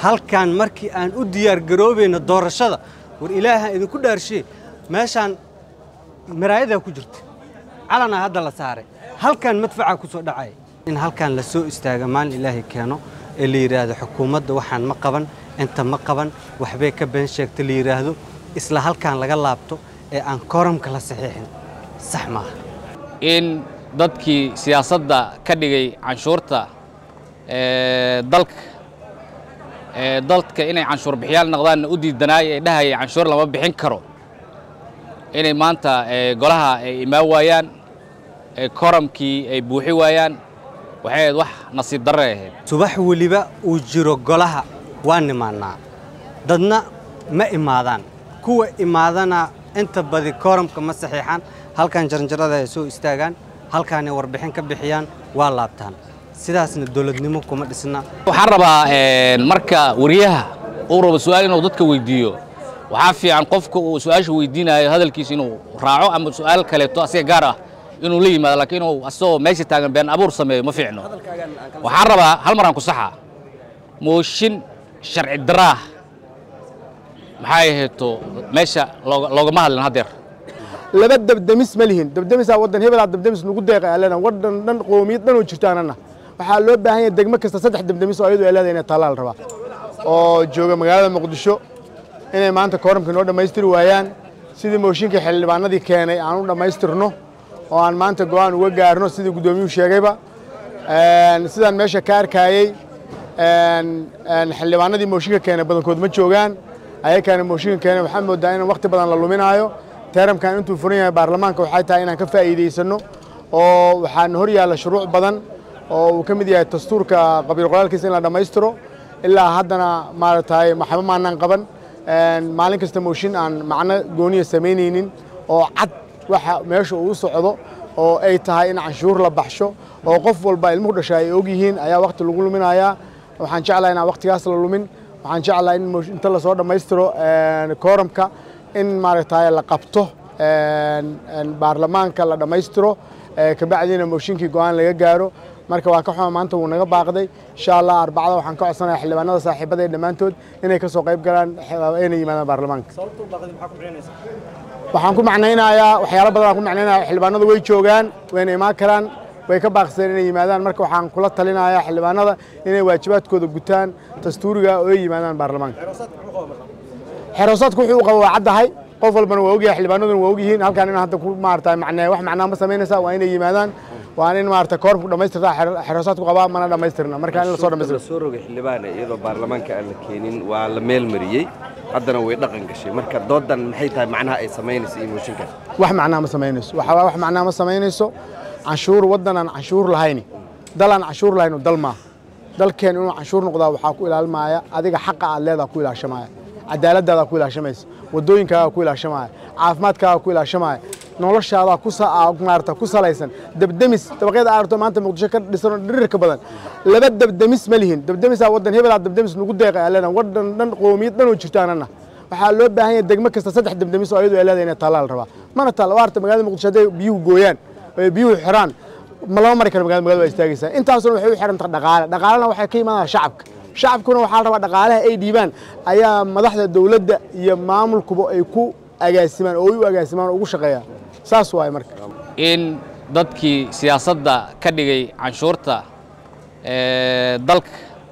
halkan markii aan u diyaar garoobayno doorashada war ilaaha idinku dhaarshiye meeshaan maraayadaa ku jirta calanaa hadda la saaray halkan madfacaa ku soo dhacaya in halkan la soo istaaga maalin ilaahay keeno ee la yidhaahdo xukuumadda waxaan ma qaban inta ma qaban waxbay ka been sheegta la yidhaahdo isla halkan laga laabto ee aan kooramka la saxiixin sax maaha in dadkii siyaasadda ka dhigay canshuurta dalka dalka inay canshuur bixiyaal noqdaanna u diidanaay ee dhahaya canshuur lama bixin karo inay maanta golaha ay imaan waayaan koramkii ay buuxi waayaan waxay ahayd wax nasiib darre ahayd subax weliba uu jiro golaha waa nimaannaa dadna ma imaadaan kuwa imaadana inta badi kooramka ma saxiixaan halkan jaranjarada ay soo istaagaan halkaanay warbixin ka bixiyaan waa laabtaan sidaasna dowladnimo kuma dhisna waxaan rabaa marka wariyaha uu rabo su-aal inuu dadka weydiiyo waxaa fiican qofka uu su-aasha weydiinayo hadalkiisa inuu raaco ama su-aal kaleeto asiga gaar ah inuu la yimaado laakiin inuu asagoo meesha taagan been abuur sameeyo ma fiicno waxaan rabaa hal maraan ku saxa mooshin sharci daraah maxay ahayto meesha loogama hadlin haddeer laba dabdemis ma lihin dabdemisaa waddan hebelaa dabdemis nagu deeqa aa leedahay waddan dhan qoomiyad dhan oo jirto anana waxaa loo baahan yahay degmo kasta saddex dabdemis oo ayadu ay leedahay inay tallaal rabaa oo jooga magaalada muqdisho inay maanta kooramka noo dhammaystiri waayaan sidii mooshinkii xildhibaanadii keenay aan u dhammaystirno oo aan maanta go'aan uga gaarno sidii guddoomiyuhu sheegayba sidaan meesha ka arkaayey xildhibaanadii mooshinka keenay badankood ma joogaan ayakaana mooshinka keenay waxaa moodaa in waqti badan la luminaayo teeramkan intuu furan yahay baarlamaanka waxay tahay inaan ka faa'iidaysanno oo waxaana hor yaalla shuruuc badan oo uu ka mid yahay dastuurka qabiil qoraalkiisa in la dhammaystiro ilaa haddana maaragtay maxba maanaan qaban maalin kasta mooshin aan macno gooniya samaynaynin oo cad waxa meesha uu socdo oo ay tahay in canshuur la baxsho oo qof walba ilmuhu dhasha ay og yihiin ayaa waqti lagu luminayaa waxaan jeclahay inaan waqtigaas la lumin waxaan jeclahay in inta lasoo dhammaystiro kooramka in maaragtay la qabto baarlamaanka la dhammaystiro kabacdiina mooshinkii go'aan laga gaaro marka waa ka xuma maanta wuu naga baaqday insha allah arbacada waxaan ka codsanaya xildhibaanada saaxiibada ee dhammaantood inay ka soo qayb galaan inay yimaadaan baarlamaanka waxaan ku macnaynayaa waxyaalo badan aan ku macnaynaya xildhibaanadu way joogaan wayna imaan karaan way ka baaqsadeen inay yimaadaan marka waxaan kula talinayaa xildhibaanada inay waajibaadkooda gutaan dastuuriga oo ay yimaadaan baarlamaanka xeroosaadku wuxuu u qaba waa caddahay qof walbana waa ogyahay xildhibaanaduna waa ogyihiin halkaan in hadda ku maarata macnee wax macnaa ma samaynaysa waa inay yimaadaan waa in maarata koorku dhammaystirta xeroosaadku qabaa mana dhammaystirna marka in la soo dhammaystiro soo rogay xildhibaane iyadoo baarlamaanka aan la keenin waa la meel mariyey haddana way dhaqan gashay marka doodan maxay tahay macnaha ay samaynaysa iyo mooshinkaas wax macnaa ma samaynayso waxa waa wax macnaa ma samaynayso canshuur waddan aan canshuur lahayni dal aan canshuur lahayno dal maaha dalkeen inuu canshuur noqdaa waxaa ku ilaalmaya adiga xaqa aad leedaha ku ilaashamaya cadaaladaadaa ku ilaashamaysa wadooyinkaagaa ku ilaashamaya caafimaadkaagaa ku ilaashamaya noloshaadaa ku maarata ku salaysan dabdemis dabaqyada aarto maanta muqdisho ka dhisanoo dhirirka badan laba dabdemis ma lihin dabdemisaa waddan hebelaa dabdemis nagu deeqa aa leedahay waddan dhan qoomiyad dhan oo jirto anana waxaa loo baahan yahay degmo kasta saddex dabdemis oo ayadu ay leedahay inay tallaal rabaa mana taalla waarta magaalada muqdisho hadday biyuhu gooyaan oo biyuhu xiraan ma lama mari karo magaalada magaalada waa istaagaysaa intaasuna waxay u xiran tahay dhaqaale dhaqaalena waxay ka imaanaya shacabka shacabkuna waxaa la rabaa dhaqaalaha ay dhiibaan ayaa madaxda dowladda iyo maamulkuba ay ku agaasimaan oo ay u agaasimaan oo ugu shaqeeyaan saas waaye marka in dadkii siyaasadda ka dhigay canshuurta dalka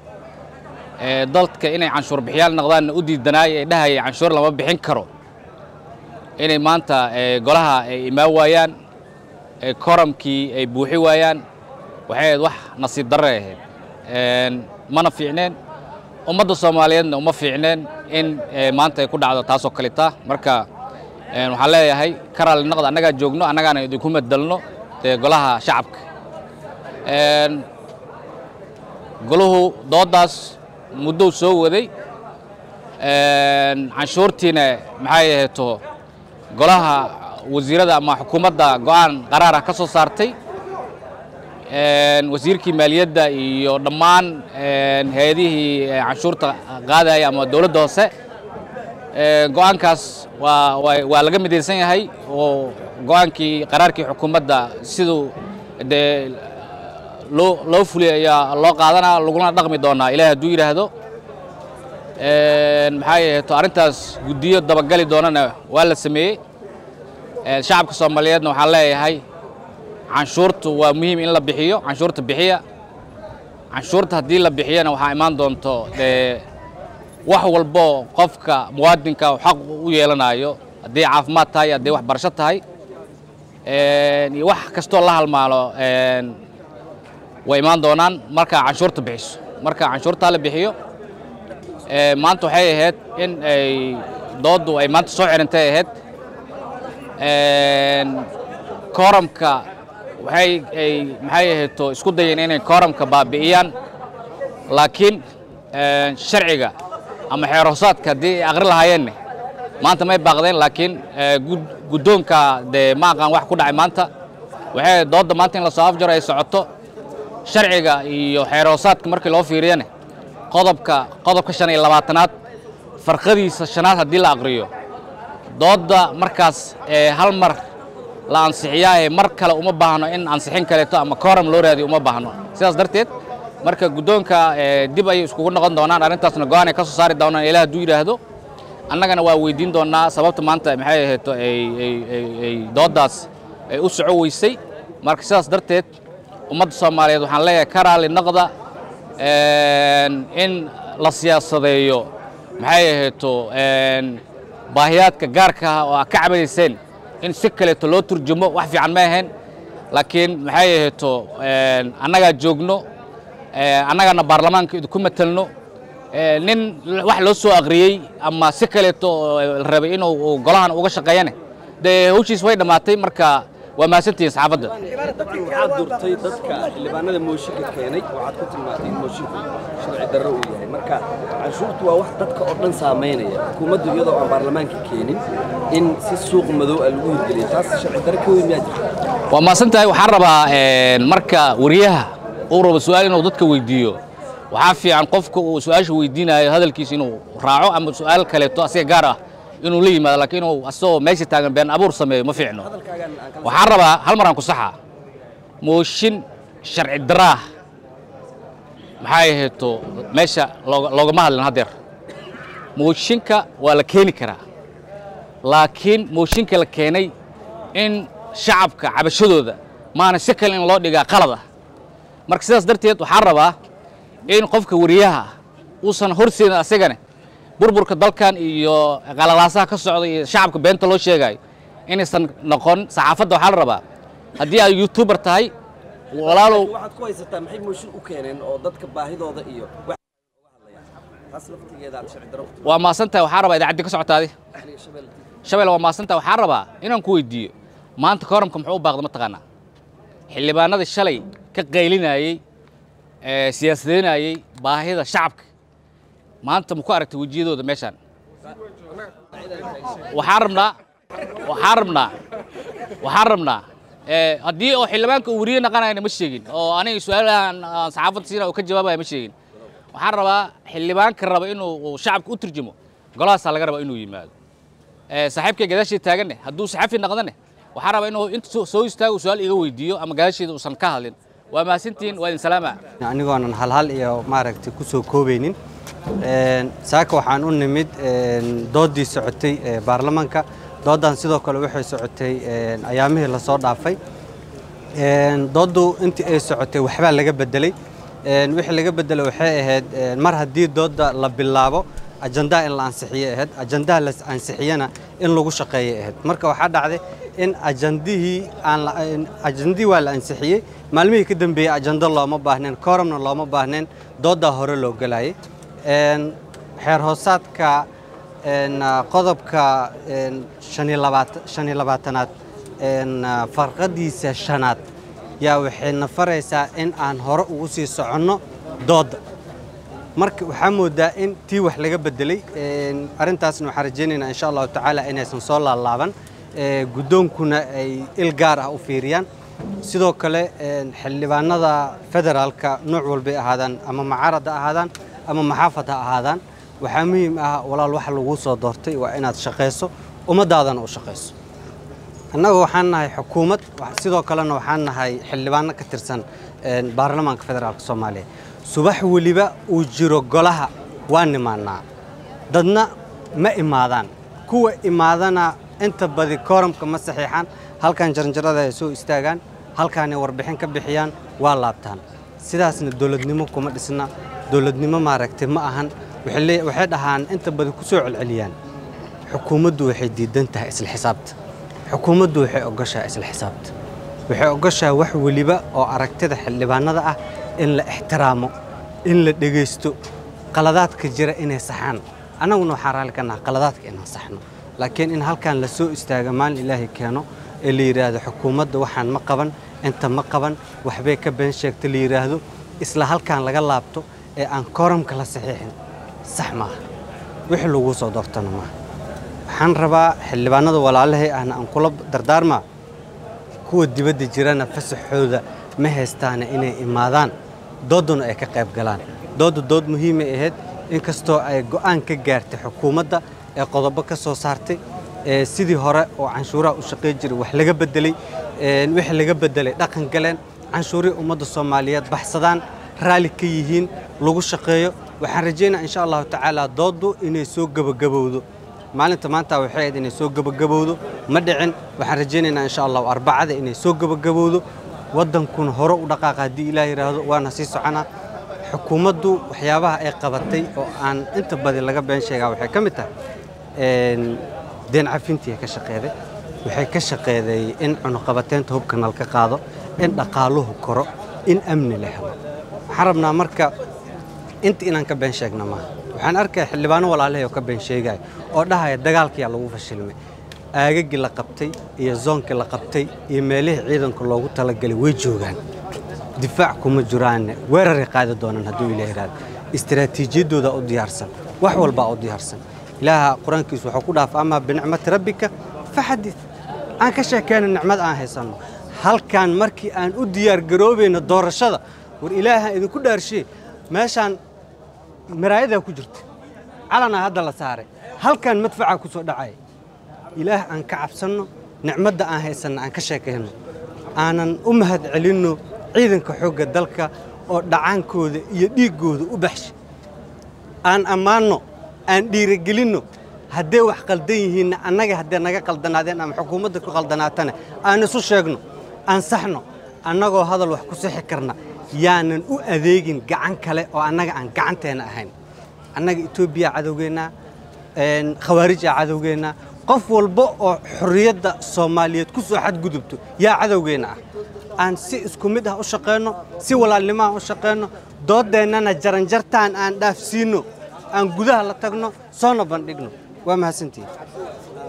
dalka inay canshuur bixiyaal noqdaanna u diidanaay ee dhahaya canshuur lama bixin karo inay maanta golaha ay imaan waayaan koramkii ay buuxi waayaan waxay ahayd wax nasiib darre ahayd mana fiicneen ummadda soomaaliyeedna uma fiicneen in maanta ay ku dhacdo taasoo kaleta marka waxaan leeyahay ka raalli naqda annagaa joogno annagaana idinku madelno dee golaha shacabka golahu dooddaas muddou soo waday canshuurtiina maxay ahayto golaha wasiirada ama xukuumadda go'aan qaraar ah ka soo saartay wasiirkii maaliyadda iyo dhammaan hay-adihii canshuurta qaadaya ama dowladda hoose go'aankaas waa waa laga midaysan yahay oo go'aankii qaraarkii xukuumadda siduu dee loo loo fuliyay ayaa loo qaadanaa laguna dhaqmi doonaa ilaah hadduu yidhaahdo maxaa yeeto arrintaas guddiyo dabagali doonana waa la sameeyey shacabka soomaaliyeedna waxaan leeyahay canshuurtu waa muhiim in la bixiyo canshuurta bixiya canshuurta haddii la bixiyana waxaa imaan doonto dee wax walbo qofka muwaadinka uu xaq u yeelanayo haddii caafimaad tahay haddii waxbarasho tahay iyo wax kastoo la halmaalo way imaan doonaan markaa canshuurta bixiso marka canshuurtaa la bixiyo maanta waxay ahayd in ay dooddu ay maanta soo xirintay ahayd kooramka waxay ay maxay ahayto isku dayeen inay kooramka baabi'iyaan laakiin sharciga ama xeeroosaadka haddii ay aqri lahaayeenne maanta may baaqdeen laakiin guddoonka dee ma aqaan wax ku dhacay maanta waxay doodda maanta in lasoo afjaro ay socoto sharciga iyo xeeroosaadka markii loo fiiriyane qodobka qodobka shan iyo labaatanaad farqadiisa shanaad haddii la aqriyo doodda markaas hal mar la ansixiyaahe mar kale uma baahno in ansixin kaleeto ama kooram loo raadiyo uma baahno sidaas darteed marka guddoonka dib ayay iskugu noqon doonaan arrintaasna go-aan ay ka soo saari doonaan ilaah hadduu yidhaahdo annagana waa weydiin doonnaa sababta maanta maxay ahayto ay dooddaas ay u soco weysay marka sidaas darteed ummadda soomaaliyeed waxaan leeyahay ka raalli noqda in la siyaasadeeyo maxay ahayto baahiyaadka gaarka ah oo aad ka cabanayseen in si kaleeto loo turjumo wax fiican ma ahayn laakiin maxay ahayto annagaa joogno annagana baarlamaanka idinku matelno nin wax loo soo aqriyey ama si kaleeto la rabay inuu golahan uga shaqeeyane dee hawshiis way dhammaatay marka waa mahadsantihiin saxaafadda waxaad durtay dadka xildhibaanada mooshinka keenay waxaad ku tilmaantay in moosinku sharci darro uu yahay marka canshuurtu waa wax dadka oo dhan saamaynaya xukuumaddu iyadoo aan baarlamaanka keenin in si suuq madow ah lagu hirgeliyo taas sharci darro ka weyn miyaa jirta waa mahadsan tahay waxaan rabaa marka wariyaha uu rabo su-aal inuu dadka weydiiyo waxaa fiican qofka uu su-aasha weydiinayo hadalkiisa inuu raaco ama su-aal kaleeto asiga gaar ah inuu la yimaado laakiin inuu asagoo meesha taagan been abuur sameeyo ma fiicno waxaan rabaa hal maraan ku saxa mooshin sharci daraah maxay ahayto meesha loogama hadlin haddeer mooshinka waa la keeni karaa laakiin mooshinka la keenay in shacabka cabashadooda maana si kale in loo dhigaa qalad ah marka sidaas darteed waxaan rabaa in qofka wariyaha uusan horseedin asagane burburka dalkan iyo qalalaasaha ka socda iyo shacabka beenta loo sheegayo inaysan noqon saxaafadda waxaa la rabaa haddii ay youtuber tahay walaalow waxaad ku haysataa maxay mooshin u keeneen oo dadka baahidooda iyo wax uga hadlayaan taas laftigeeda aad sharci darro waa maasan tahay waxaa rabaa idaacaddii ka socotaadi aniga shabeel shabelle waa maasan tahay waxaan rabaa inaan ku weydiiyo maanta kooramka muxuu u baaqda mataqaanaa xildhibaanadii shalay ka qaylinayey ee siyaasadeynayey baahida shacabka maanta ma ku aragtay wejiyadooda meeshaan waxaan rabnaa waxaan rabnaa waxaan rabnaa ee haddii oo xildhibaanka uu weriye naqanayna ma sheegin oo aniga su-aalahan aan saxaafadda siina uu ka jawaabaya ma sheegin waxaan rabaa xildhibaanka raba inuu uu shacabka u turjumo golahaasaa laga rabaa inuu yimaado ee saaxiibkay gadaashii taaganne hadduu saxafi naqdane waxaan rabaa inuu inta soo- soo istaago su-aal iga weydiiyo ama gadaasheeda uusan ka hadlin waa mahadsantihiin waa idin salaama anigoonan halhal iyo maaragtay ku soo koobaynin Een, saaka waxaan u nimid een, doodii socotay ee baarlamaanka doodan sidoo kale waxay socotay een, ayaamihii lasoo dhaafay Een, dooddu intii ay socotay waxbaa laga bedelay Een, wixii laga bedelay waxay ahayd een, mar haddii dooda la bilaabo ajandaha in la ansixiye ahayd ajandaha la ansixiyana in lagu shaqeeye ahayd marka waxaa dhacday in ajandihii aan la- in- ajandihii waa la ansixiyey maalmihii ka dambeeyey ajando looma baahnayn kooramna looma baahnayn doodaa hore loo gelayay Een, xeer hoosaadka een, ah, qodobka een, shan iyo labaata- shan iyo labaatanaad een, ah, farqadiisa shanaad yaa waxayna faraysaa in aan hore ugu sii soconno doodda marka waxaa moodaa in tii wax laga bedelay Een, arrintaasna waxaan rajaynaynaa insha allahu tacaala inaysan soo laalaaban Ee, guddoonkuna ay il gaar ah u fiiriyaan sidoo kale een, xildhibaanada federaalka nooc walbay ahaadaan ama macaarad ha ahaadaan ama maxaafad ha ahaadaan waxaa muhiim ah walaal waxa lagu soo doortay waa inaad shaqayso ummadaadana u shaqayso annaga waxaan nahay xukuumad wax- sidoo kalena waxaan nahay xildhibaano ka tirsan een, baarlamaanka federaalka soomaaliya subax weliba uu jiro golaha waa nimaanaa dadna ma imaadaan kuwa imaadana inta badi kooramka ma saxiixaan halkan jaranjarada ay soo istaagaan halkaanay warbixin ka bixiyaan waa laabtaan sidaasna dowladnimo kuma dhisna dowladnimo maaragtay ma ahan waxay lee- waxay dhahaan inta badi ku soo celceliyaan xukuumaddu waxay diidan tahay isla xisaabta xukuumaddu waxay ogoshahay isla xisaabta waxay ogoshahay wax weliba oo aragtida xildhibaanada ah in la ixtiraamo in la dhegaysto qaladaadka jira inay saxaan annaguna waxaan raalli ka nahay qaladaadka inaan saxno laakiin in halkan la soo istaago maalin ilaahay keeno ee la yidhaahdo xukuumadda waxaan ma qaban inta ma qaban waxbay ka been sheegta la yidhaahdo isla halkan laga laabto ee aan kooramka la saxiixin sax maaha wixii lagu soo doortana maaha waxaan rabaa xildhibaanada walaalahay ahna aan kula dardaarmaa kuwa dibadda jirana fasaxooda ma haystaana inay imaadaan dooduna ay ka qayb galaan doodda dood muhiimay ahayd inkastoo ay go'aan ka gaartay xukuumadda ee qodobo ka soo saartay ee sidii hore oo canshuuraha u shaqayn jiray wax laga bedelay ee wixii laga bedelay dhaqan galeen canshuurihii ummadda soomaaliyeed baxsadaan raalli ka yihiin lagu shaqeeyo waxaan rajaynaa insha allahu tacaala dooddu inay soo gebagabowdo maalinta maanta waxay ahayd inay soo gebagabowdo ma dhicin waxaan rajaynaynaa insha allahu arbacada inay soo gebagabowdo waddankuna hore u dhaqaaqa haddii ilaah yidhaahdo waana sii soconaa xukuumaddu waxyaabaha ay qabatay oo aan inta badi laga been sheegaa waxay ka mid tahay een, deen cafintii ay ka shaqeeday waxay ka shaqeeday in cunuqabateynta hubka nalka qaado in dhaqaaluhu koro in amni la helo waxaan rabnaa marka inta inaan ka been sheegna maaha waxaan arkaya xildhibaano walaalahay oo ka been sheegaya oo dhahaya dagaalkiyaa lagu fashilmay aagagii la qabtay iyo zoonkii la qabtay iyo meelihii ciidanka loogu talagalay way joogaan difaac kuma jiraanne weeraray qaadi doonaan hadduu ilaah yidhahdo istiraatiijiyaddooda u diyaarsan wax walbaa u diyaarsan ilaaha qur-aankiisu wuxuu ku dhaafa amaa binicmati rabbika faxadid aan ka sheekeyna nicmad aan haysanno halkan markii aan u diyaar garoobayno doorashada war ilaaha idinku dhaarshiye meeshaan maraayadaa ku jirta calanaa hadda la saaray halkan madfacaa ku soo dhacaya ilaah aan ka cabsanno nicmadda aan haysanno aan ka sheekayno aanan u mahad celinno ciidanka xoogga dalka oo dhacaankooda iyo dhiiggooda u baxshay aan ammaanno aan dhiirigelinno hadday wax qaldan yihiinna annaga hadday naga qaldanaadeen ama xukuumadda ku qaldanaatana aan isu sheegno aan saxno annagoo hadal wax ku sixi karna yaanan u adeegin gacan kale oo annaga aan gacanteena ahayn annaga etoobiya cadowgeennaa een, khawaarij aa cadowgeennaa qof walba oo xorriyadda soomaaliyeed ku soo xadgudubto yaa cadowgeenna ah aan si isku mid ah u shaqayno si walaalnimo ah u shaqayno doodeennana jaranjartaan aan dhaafsiinno aan gudaha la tagno soona bandhigno waa mahadsantihin